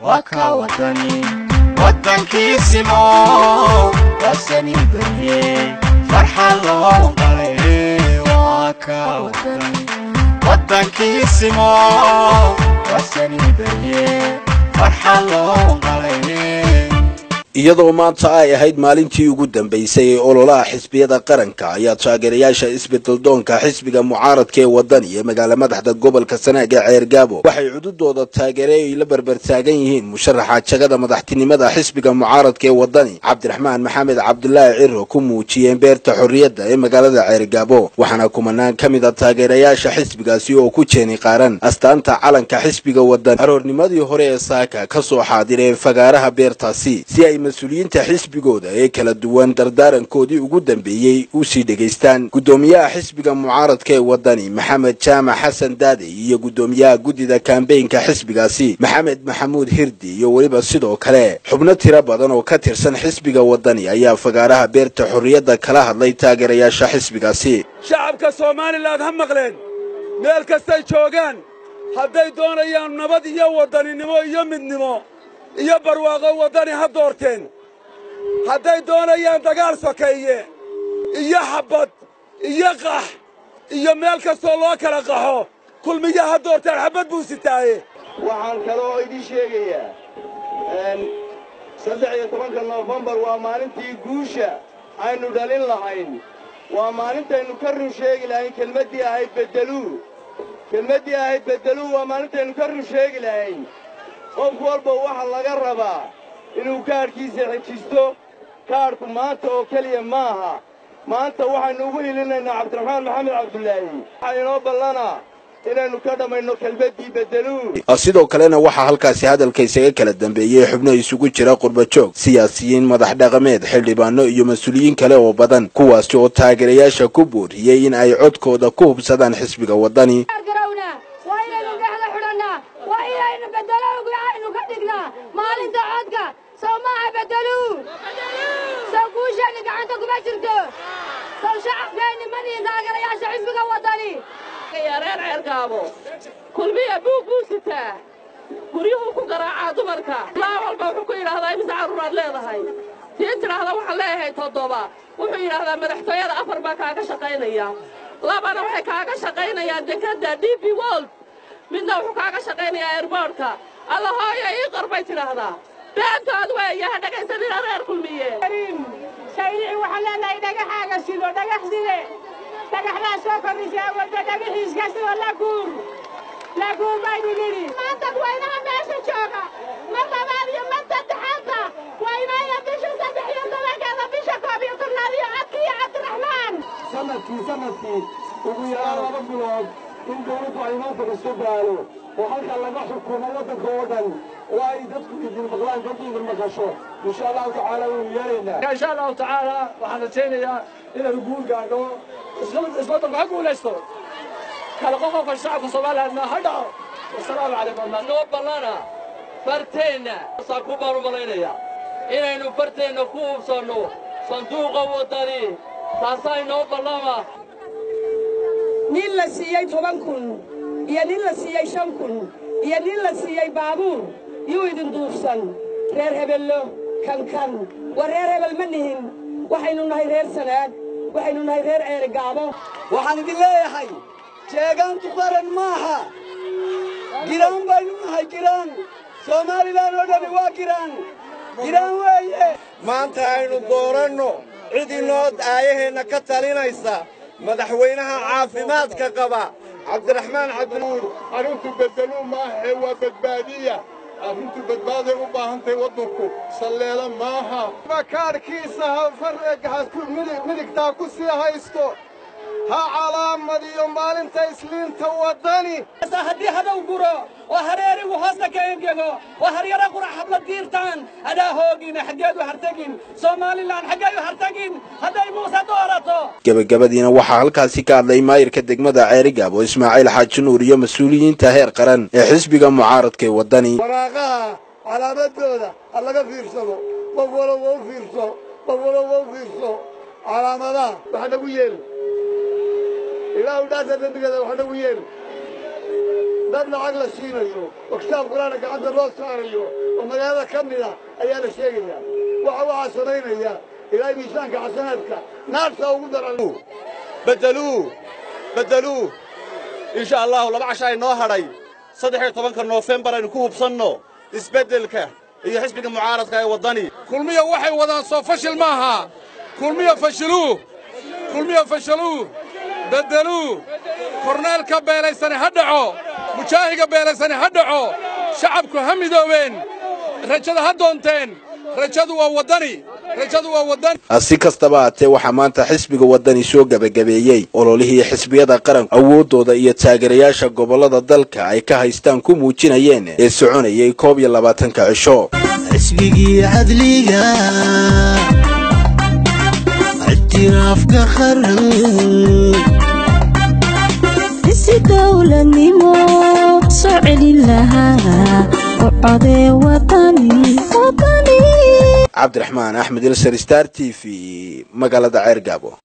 waa ka wadani waddankiisimo waasani berye farxad loo qalay waa ka wadani waddankiisimo waasani berye farxad loo qalay iyadoo maanta ay ahayd maalintii ugu dambaysay ee ololaha xisbiyada qaranka ayaa taageerayaasha isbedeldoonka xisbiga mucaaradka ee wadani ee magaala madaxda gobolka sanaag ee ceergaabo waxay cududooda taageere ay la berbertaagan yihiin musharaxa jagada madaxtinimada xisbiga mucaaradka ee wadani cabdiraxmaan maxamed cabdulaahi ciro ku muujiyeen beerta xorriyadda ee magaalada ceergaabo waxaana kumanaan ka mid a taageerayaasha xisbigaasi oo ku jeeni qaaran astaanta calanka xisbiga wadani aroornimadii hore ee saaka ka soo xaadireen fagaaraha beertaasi si ay mas-uuliyiinta xisbigooda ee kala duwan dardaarankoodii ugu dambeeyey u sii dhegaystaan guddoomiyaha xisbiga mucaaradka ee wadani maxamed jaamac xasan daadey iyo guddoomiyaha guddida kambeynka xisbigaasi maxamed maxamuud hirdi iyo weliba sidoo kale xubno tiro badan oo ka tirsan xisbiga wadani ayaa fagaaraha beerta xorriyadda kala hadlay taageerayaasha xisbigaasi shacabka somalilan ha maqleen meel kastay joogaan hadday doonayaan nabad iyo wadaninimo iyo midnimo iyo barwaaqo waddani ha doorteen hadday doonayaan dagaal sokeeye iyo xabbad iyo qax iyo meel kastoo loo kala qaxo kulmiya ha doorteen xabbad buu sitaaye waxaan kaloo idin sheegayaa saddex iyo tobanka noofembar waa maalintii guusha aynu dhalin lahayn waa maalintaynu ka run sheegi lahayn kelmaddii ahayd beddeluu kelmaddii ahayd beddeluu waa maalintaynu ka run sheegi lahayn qof walba waxaa laga rabaa inuu kaadhkiisa xejisto kaadhku maanta oo keliya maaha maanta waxaynu ugu hilinaynaa cabdiraxmaan maxamed cabdulaahi waxaa inoo ballanaa inaynu ka dhammayno kelmaddii beddeluu sidoo kalena waxaa halkaasi hadalka isaga kala dambeeyey xubno isugu jira qurbajoog siyaasiyiin madax dhaqameed xildhibaano iyo mas-uuliyiin kale oo badan kuwaasi oo taageerayaasha ku booriyey in ay codkooda ku hubsadaan xisbiga waddani maalinta codka sow maaha bedeluu sow guusheenni gacanta kuma jirto sow shacabkeenni manihin taageerayaasha xisbiga waddani reer ceergaabo kulmiya buug buu sitaa guryuhuu ku garaacaa dumarka laa walba wuxuu ku yidhaahdaa imise carruuraad leedahay tii tidhaahda waxaan leeyahay toddoba wuxuu yidhaahdaa madaxtooyada afar baa kaaga shaqaynaya labana waxay kaaga shaqaynayaan dekadda d b wold midna wuxuu kaaga shaqaynayaa airboortka alla hooyo ii qor bay tidhaahdaa beentood weeye ha dhegaysanina reer kulmiye shaylici waxaan leenahay dhagaxaaga sido dhagax side dhagaxdaa soo kordhisaa wadda dhagaxiiska sidoo la guur la guur baynu nidhi maanta waynaha meesha jooga mar labaad iyo mar saddexaadba waynaya bisha saddex iyo tobankeeda bisha koob iyo tobnaad iyo codka iyo cabdiraxmaan sanadkii sanadkii ugu yaraan laba bilood in dawladdu ay maanta kaso gaalo oo halka laga xukumo waddanka oo dhan oo ay dadku idin maqlaan dadku idin maqasho insha allahu tacaala waynu yeelaynaa insha allahu tacaala waxaan rajaynayaa inaynu guul gaadho isbeddelku ha guulaysto kala qoqofka shacabka soomaaliyeedna ha dhaco wasalaamu calaykum noo ballana barteenna saa ku baan u malaynaya inaynu barteenna ku hubsanno sanduuqa waddani taasaa inoo ballama nin la siiyey toban kun iyo nin la siiyey shan kun iyo nin la siiyey baabuur yuu idin duufsan reer hebello kankan waa reer hebel ma nihin waxaynu nahay reer sanaag waxaynu nahay reer ceerigaabo waxaan idin leeyahay jeegaantu qaran maaha giraan baynu nahay giraan soomaalilan oo dhani waa giraan giraan weeye maanta aynu dooranno cid inoo aayaheenna ka talinaysa madaxweynaha caafimaadka qaba cabdiraxmaan cabdinuur arrintu beddeluu maahae waa badbaadiya arrintu badbaaday u baahantahay waddanku salleela maaha kaadhkiisa ha midigtaa ku sii haysto ha calaamadiyo maalinta isliinta waddani haddii hadow guro oo hareerigu hoosta ka engego oo haryara qura xabla diirtaan adaa hoogina xaggeedu hartagin somalilan xaggeedu hartagin hadday muuse doorato gebagabadiina waxaa halkaasi ka hadlay maayirka degmada ceerigaabo ismaaciil xaaji nuur iyo mas-uuliyiinta heer qaran ee xisbiga mucaaradka ee waddani waraaqaha calaamadooda ha laga fiirsado qof walowba u fiirso qof walowba u fiirso calaamadaha wax nagu yeeli ilaahu dhaasa dembigeeda wax nagu yeeli dad lacag la siinayo oo kitaab qur-aana gacanta loo saarayo oo magaalada ka mid ah ayaa la sheegayaa waxa waxaa samaynaya ilaahay miisaanka xasanaadka naarta ugu daran bedeluu bedeluu insha allahu laba casha ay noo hadhay saddex iyo tobanka noofembar aynu ku hubsanno isbeddelka iyo xisbiga mucaaradka ee waddani kulmiya waxay wadaan soo fashil maaha kulmiya fashiluu kulmiya fashaluu beddeluu korneelka beelaysani ha dhaco mujaahiga beelaysani ha dhaco shacabku ha midoobeen rajada ha doonteen rajadu waa waddani rajadu waa waddani si kastaba haatee waxaa maanta xisbiga waddani soo gebagabeeyey ololihii xisbiyada qaranku awooddooda iyo taageerayaasha gobollada dalka ay ka haystaan ku muujinayeen ee soconayay koob iyo labaatanka cisho xisbigii cadliga ictiraafka qaran isi dowladnimo soo celin lahaa u codee wadani wadani cabdiraxmaan axmed ilsar star t v magaalada ceergaabo